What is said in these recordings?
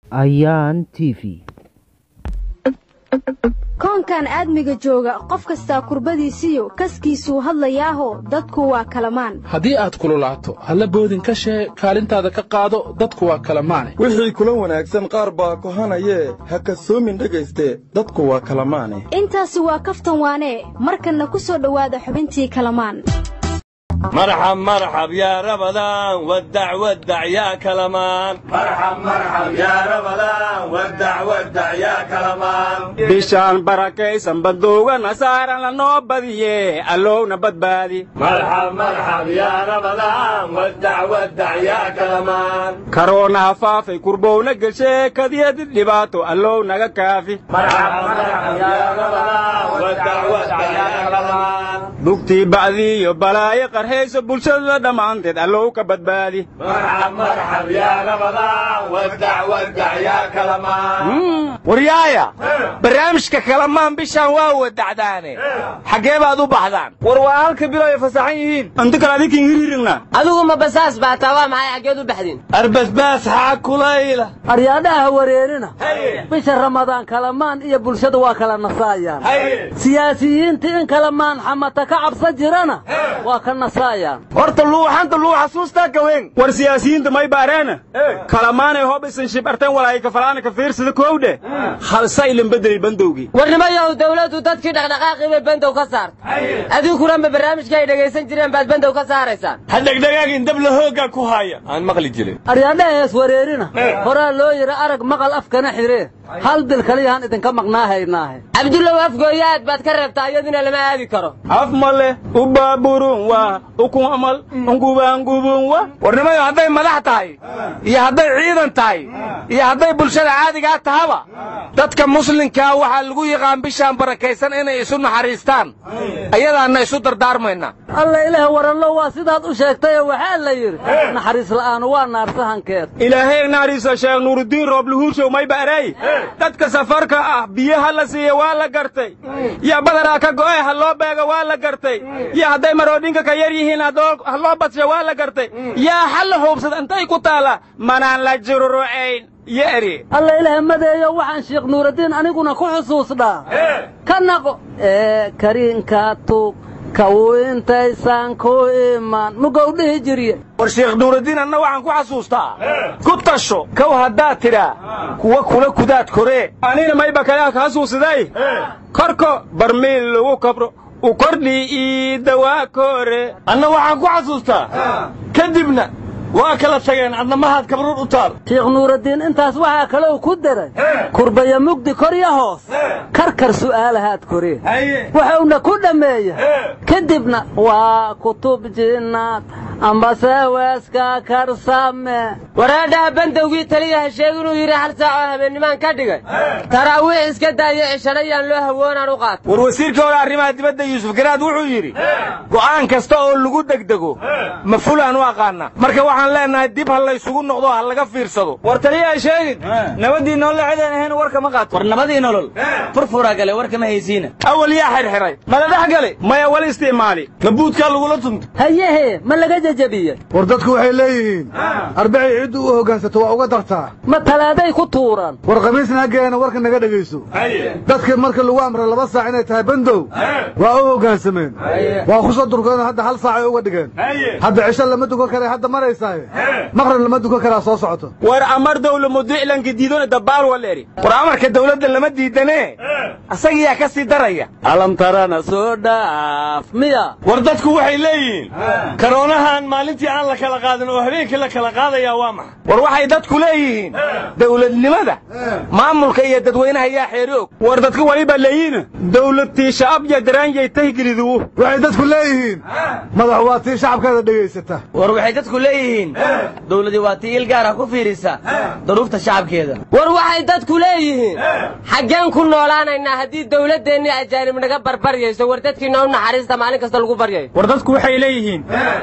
ayaan t v koonkan aadmiga jooga qof kastaa kurbadiisiyo kaskiisuu hadlayaaho dadku waa kalamaan haddii aad kululaato halla boodin ka shee kaalintaada ka qaado dadku waa kala maane wixii kula wanaagsan qaar baa kohanayee ha kasoomin dhegayste dadku waa kala maane intaasi waa kaftan waanee markanna ku soo dhowaada xubintii kalamaan مرحب مرحب يا رمضان ودع ودع يا كلمان مرحب مرحب يا رمضان ودع ودع يا كلمان bishaan barakaysan bandooga nasaarana noo badiye allowna badbaadi مرحب مرحب يا رمضان ودع ودع يا كلمان karoonaha faafay kurbowna gelshe kadiyadi dhibaato allow naga kaafi مرحب مرحب يا رمضان ودع ودع يا كلمان bugtii bacdiiyo balaayo qarhayso bulshada dhammaanteed allow ka badbaadi مرحب مرحب يا رمضان ودع ودع يا كلمان waryaaya barnaamijka kalamaan bishaan waa wadacdaane xaggee baad u baxdaan war waa halka bilo ay fasaxan yihiin inta kale adinkin hiriirigna adigu ma basaas baa taa waa maxay xaggeed u baxdin arbasbaas xaa kulayla aryaadhaha wareerina bisha ramadaan kalamaan iyo bulshada waa kala nasaayaan siyaasiyiinta in kalamaan xamata ka cabsan jirana waa ka nasaayaan horta luuxanta luu xasuustaa gawen war siyaasiyiinta may baareena kalamaanay hoob isan shibarteen walaay kafalaana ka fiirsada koowdhe halsa ilan bedelay bandowgii warnimayow dawladdu dadkii dhaqdhaqaaqii bay bandow ka saartay adinkuna ma barnaamijka ay dhegaysan jireen baad bandow ka saaraysaan ha dhegdhagaagin dabla hooggaa ku haya aan maqli jirin aryaadhaha hees wareerina horaa loo yidhi arag maqal afkana xiree hal bil kaliyahaan idinka maqnaa haynaahe cabdullow afgooya aad baad ka reebtaa iyaduna lama aadi karo af male u baaburun waa ukun amal ungubaangubun wa warnimayo hadday madax tahay iyo hadday ciidan tahay iyo hadday bulshada caadigaa tahaba dadka muslimkaa waxaa lagu yaqaan bishaan barakaysan inay isu naxariistaan ayadaanna isu dardaarmayna alla ilaah waranlo waa sidaad u sheegtayoo waxaa la yidhi naxariis la'aanu waa naarsahankeed ilaahay naariisa sheekh nuurudiin roobluhuurshow may ba'ray dadka safarka ah biyaha la siiya waa la gartay iyo badaraa ka go'ay ha loo beega waa la gartay iyo hadday maroodhinka ka yar yihiin ha loo badsha waa la gartay yaa xalla hoobsada intay ku taala manaan la jururucayn iyo eri alla ilaah madeeyo waxaan sheekh nuuraddiin aniguna ku xusuusdhaa ka naqo ee kariinka tuug kawu intaysaan ku iman mugow dhihi jirye war sheekh nuuraddiin anna waxaan ku xasuustaa ku tasho kow haddaad tidhaa kuwa kula kudaad koree anina mayba kalea ka xasuusiday korko barmiil lagu kabro u kordhii iidda waa kore anna waxaan ku xasuustaa kadibna waa kala tageen adna mahaad kabruur u taal sheekh nuuraddiin intaas waxaa kalou ku daray kurbaya mugdi korya hoos karkar su'aalahaad koreen wuxuuna ku dhammeeya kadibna waa kutub jinnaad ambase weeska karsame waraadhaha bandowgii taliyaha sheeg inuu yidhi hal saacoo habeennimaan ka dhigay taraawiix iska daayo cishadhayaan loo hawoonaan u qaata war wasiirka hore arrimaha dibadda yuusuf garaad wuxuu yidhi go'aan kasta oo lagu degdego ma fulaan u aqaana marka waxaan leenahay dib ha laysugu noqdo ha laga fiirsado war taliyaha sheegin nabadii nolol cidaan ahayn warka ma qaato war nabadii nolol furfuraa gale warka ma haysiina awal yaa xirxiray mala dhex gale maya wal isticmaali gabuudkaa lagula tunta hayehe ma laga jejabiyey war dadku waxay leeyihiin arbacii ciddu u hoggaansato waa uga dartaa ma talaaday ku tuuran war khamiisna haggeena warka naga dhegayso dadkii marka lagu amray laba saac inay tahay bandow waa u hoggaansameen waa ku soo durkeen hadda hal saacay uga dhigeen hadda cisho lama dukan karay hadda maraysaaye maqrib lama dukan karaa soo socoto war amar dawla mudiiclanka diidona dabaal waleri war amarka dawladda lama diidanee asagiyaa ka sii daraya alam tarana soo dhaaf miya war dadku waxay leeyihiin karoonahan maalintii aan la kala qaadin oo habeenkii la kala qaadayaa waa maxa war waxay dadku leeyihiin dawladnimada maamulka iyo dadweynaha yaa xeeri og war dadka waliba leeyihin dawladtii shacab iyo daraanjay tahgelidu waxay dadku leeyihiin madax waa tii shacabkeeda dhegaysata war waxay dadku leeyihiin dawladii waa tii il gaara ku fiirisa duruufta shacabkeeda war waxay dadku leeyihiin xaggeen ku noolaanaynaa haddii dawladdeennii ajaanib naga barbaryayso war dadkiina u naxariista maalin kasta lagu baryayo war dadku waxay leeyihiin boqolkii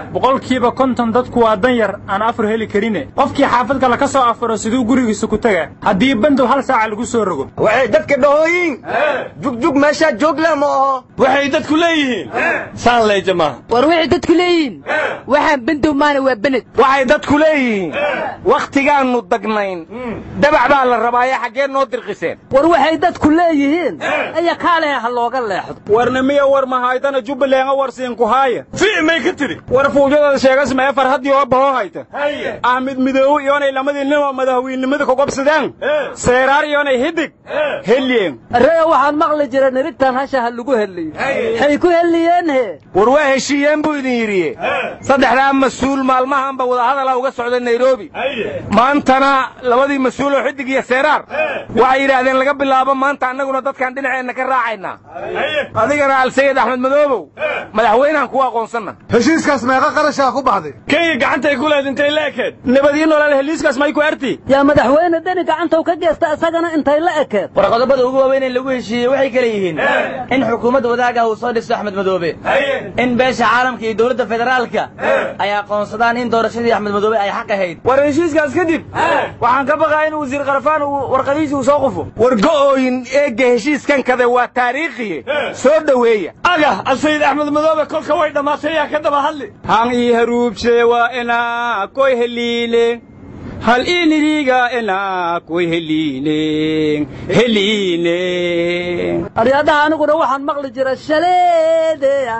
boqolkiiba konton dadku waa dan yar aan afur heli karine qofkii xaafad kale ka soo afuro siduu gurigiisa ku tagaa haddii bandow hal saaca lagu soo rogo waxay dadka dhahooyin jugjug meeshaa joogla ma aho waxay dadku leeyihiin saan leeja maaha war waxay dadku leeyihiin waxaan bandow maana waa bened waxay dadku leeyihiin wakhtigaannu dagnayn dabac baa la rabaaye xaggee noo dirqiseen war waxay dadku leeyihiin aya kaalehe ha looga leexdo warna miya war mahaydana jubbalenga warsiinku haaya fi may ka tiri war fuujadada sheegasmee farhaddii oo bahoo hayta ahmed midoowe iyoonay lamadii nimo madaxweynenimada ku qabsadeen seeraar iyoonay hidig heliyeen arreya waxaan maqli jira nirigtan hasha ha lagu heliyo waxay ku heliyeen he war waa heshiiyeen buu idin yidhiye saddexdaa mas-uul maalmahanba wadahadala uga socda nairobi maantana labadii mas-uuloo xidig iyo seeraar waxay yidhaahdeen laga bilaabo maanta annaguna dadkaan dhinaceenna ka raacaynaa adigana alsayid axmed madoobow madaxweynehan kuwa aqoonsanna heshiiskaas meeqa qarashaa ku baxday kenya gacantay ku leed intay la ekeed nabadii nolol heliiskaas may ku arti yaa madaxweyne deni gacantow ka geesta isagana intay la ekeed war qodobada ugu waaweyn ee lagu heshiiyey waxay kale yihiin in xukuumad wadaag ah uu soo dhisto axmed madoobe in beesha caalamka iyo dowladda federaalka ay aqoonsadaan in doorashadii axmed madoobe ay xaq ahayd war heshiiskaas kadib waxaan ka baqaa in wasiir karfaan uu warqadiisii uu soo qufo war go'ooyin eegga heshiiskan kade waa taariikhiye soo dhoweeya aga alsayid axmed madoobe kolka way dhammaatay yaa ka daba hadli han ii haruubshe waa inaa koy heliile hal iniriga inaa koy heliile heliile aryadaha aniguna waxaan maqli jira shaleedeya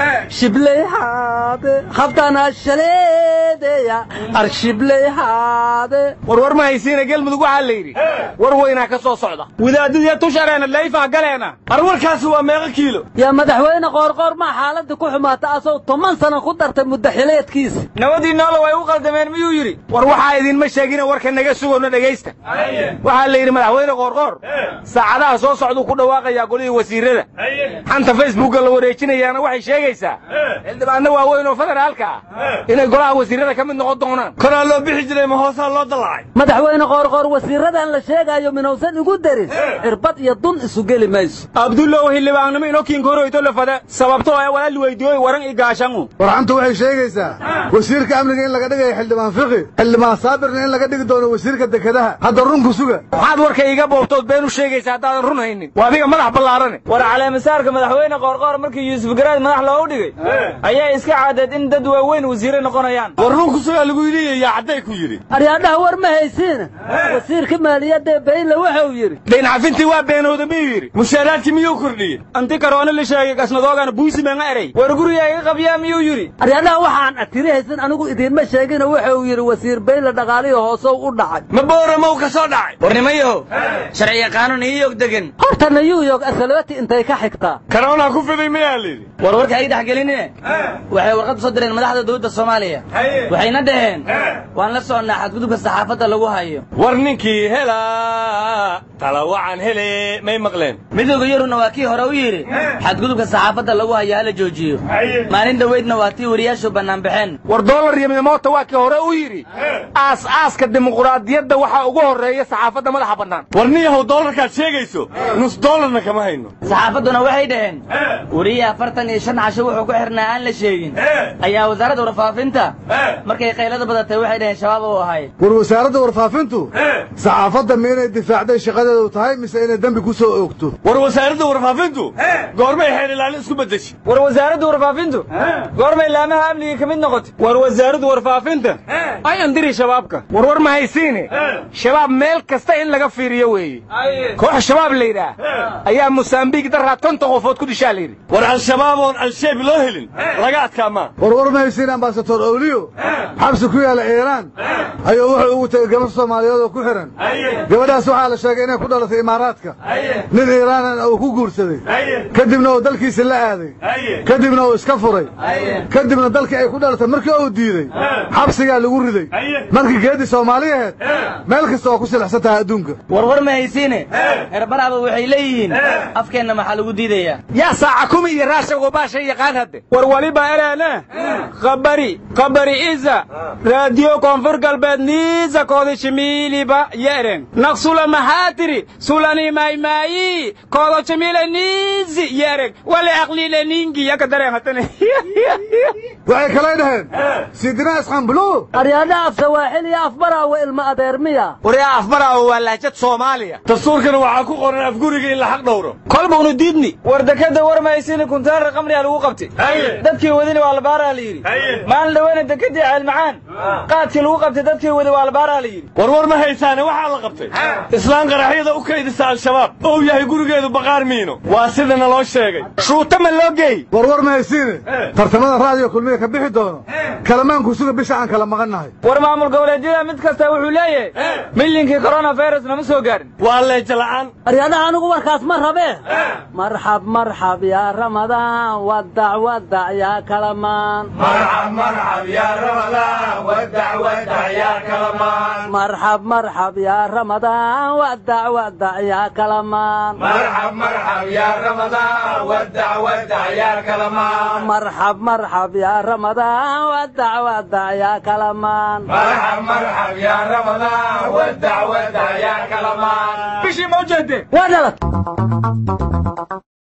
shibleyhaade habtana shaleedeya ar shibleyhaade war war ma haysiina gelmudug waxaa la yidhi war weynaa ka soo socda wadaadadiya tushareena layfah galeena ar warkaasi waa meeqa kiilo yaa madaxweyne qoorqoor maa xaaladii ku xumaata asoo toban sana ku dartay muddaxileedkiisa nabadii noola way u qaldameen miyuu yidhi war waxaa idinma sheegina warka naga sugowna dhegaysta waxaa la yidhi madaxweyne qoorqoor saacadaha soo socduu ku dhawaaqayaa golihii wasiirada xanta facebookga la wareejinayaana waxay sheegaysaa xildhibaanno waaweyn oo federaalka ah inay golaha wasiirada ka mid noqon doonaan koraa loo bixi jiray ma hoosaa loo dallacay madaxweyne qoorqoor wasiiradan la sheegaayo minowsan igu darin cirbad iyo dun isu geli mayso abdullow xildhibaannimo inokiinka horoyto lafada sababtoo ee walaal weydiyooy waran i gaashangu warxantu waxay sheegaysaa wasiirka amniga in laga dhigayo xildhibaan fiqi xildhibaan saabirna in laga dhigi doono wasiirka dekedaha hadda runku suga maxaad warka iiga boobtood been u sheegaysa haddaadan run haynin waa adiga madax ballaarane war caleemasaarka madaxweyne qoorqoor markii yuusuf garaad madax loogu dhigay ayaa iska caadeed in dad waaweyn wasiire noqonayaan war runku sugaa lagu yidhi yaa cadday ku yidhi aryaadhaha war ma haysiina wasiirka maaliyadda bayle wuxuu yidhi dayn cafintii waa beenooda miyuu yidhi mushaaraadkii miyuu kordhiyey anti karoona la sheegay gasnadoogana buusi meanga erey war guriga iga qabyaa miyuu yidhi aryaadhaha waxaan atiri haysan anigu idiinma sheegina wuxuu yidhi wasiir bayle dhaqaalihii hoosow u dhacay ma booramow ka soo dhacay warnimayahow sharci yaqaano new york degan horta new york asaloti intay ka xigtaa karoonaa ku fiday miyaa layidhi war warka ay dhexgelinine waxay warqad u soo direen madaxda dowladda soomaaliya waxayna dhaheen waan la soconnaa xadgudubka saxaafadda lagu hayo war ninkii helaa tala wacan hele may maqleen midooda yaruna waa kii hore u yidhi xadgudubka saxaafadda lagu hayo hala joojiyo maalin dhoweydna waa tii wariyaashu bannaan baxeen war doolar iyo midmoota waa kii hore u yidhi aas-aaska dimuquraadiyadda waxaa ugu horreeya saxaafadda madaxa bannaan war niyahow doolarkaad sheegayso nus doolarna kama hayno saxaafadduna waxay dhaheen wariye afartan iyo shan casho wuxuu ku xirnaa aan la sheegin ayaa wasaaradda warfaafinta markay qaylada badatay waxay dhaheen shabaab uu ahay war wasaaradda warfaafintu saxaafadda ma inay difaacday shaqadeedu tahay mise inay dembi ku soo oogto war wasaaradda warfaafintu goormay xeer ilaalin isku beddeshay war wasaaradda warfaafintu goormay laamaha amniga ka mid noqotay war wasaaradda warfaafinta ay andiri shabaabka war war ma haysiine shabaab meel kasta in laga fiiriyo weeye koox shabaab la yidhaah ayaa mosambiik daraad konton qofood ku dishaa la yidhi war al-shabaab oon al-sheeb loo helin laga adkaa maa war war ma haysiin ambasator owliyo xabsi ku yaala iiraan ayuu wuxuu ugu tegey gabar soomaaliyeed oo ku xihan gabadhaas waxaa la sheegay inay ku dhalatay imaaraadka nin iiraanan uu ku guursaday kadibna uu dalkiisa la aaday kadibna uu iska furay kadibna dalkii ay ku dhalatay markii uu diidey xabsigaa lagu riday markii geeddii soomaaliyaheed meel kasta oo ku silixsan tahay adduunka war war ma haysiine herbaraba waxay leeyihiin afkeenna maxaa lagu diidayaa yaa saaca kumi iyo raasha gobaasha yaqaan hadde war waliba eleene khabari khabari niisa raadiyo koonfur galbeed niisa kooda shimiiliba yeeren naqsula maxaatiri sulani maymaayi koodo shimiile niisi yeeren wale aqliile ningi yaka dareen hatane waxay kalay dhaheen sidina isqambulu aryaadha af sawaaxil iyo afbaraawe ilma adeer miya waryaa afbaraawo waa lahjad soomaaliya dastuurkana waxaa ku qoran afguriga in la xaq dhowro kolbawnu diidni war dekada warmaysini kuntaarar qamriga lagu qabtay dadkii wadini waa labaaraa la yidhi maalin dhaweyna dekadii ceelmacaan qaadkii lagu qabtay dadkii wadi waa labaaraa la yidhi war war ma haysaane waxaa la qabtay islaan qaraxyada u kaydisa al-shabaab ou yahay gurigeedu baqaar miino waa sida naloo sheegay shuuta ma loo geey warwar ma haysiine tartamada raadiyo kulmiga ka bixi doono kalamaanku suga bisha aan kala maqannahay war maamul goboleedyada mid kasta wuxuu leeyahay milinkii coronavirus nama soo gaarin waa leeja la'aan aryaadaha anigu warkaas ma rabee marxab marxab yaa ramadaan wadac wadac yaa kalamaan marxab marxab yaa ramadaan wadac wadac yaa kalamaan marxab marxab yaa ramadaan wadac wadac yaa kalamaan marxab marxab yaa ramadaan wadac wadac yaa kalamaan marxab marxab yaa ramadaan wadac wadac yaa kalamaan marxab marxab yaa ramadaan wadac wadac yaa kalamaan bishii ma u jeedeen waa dhalad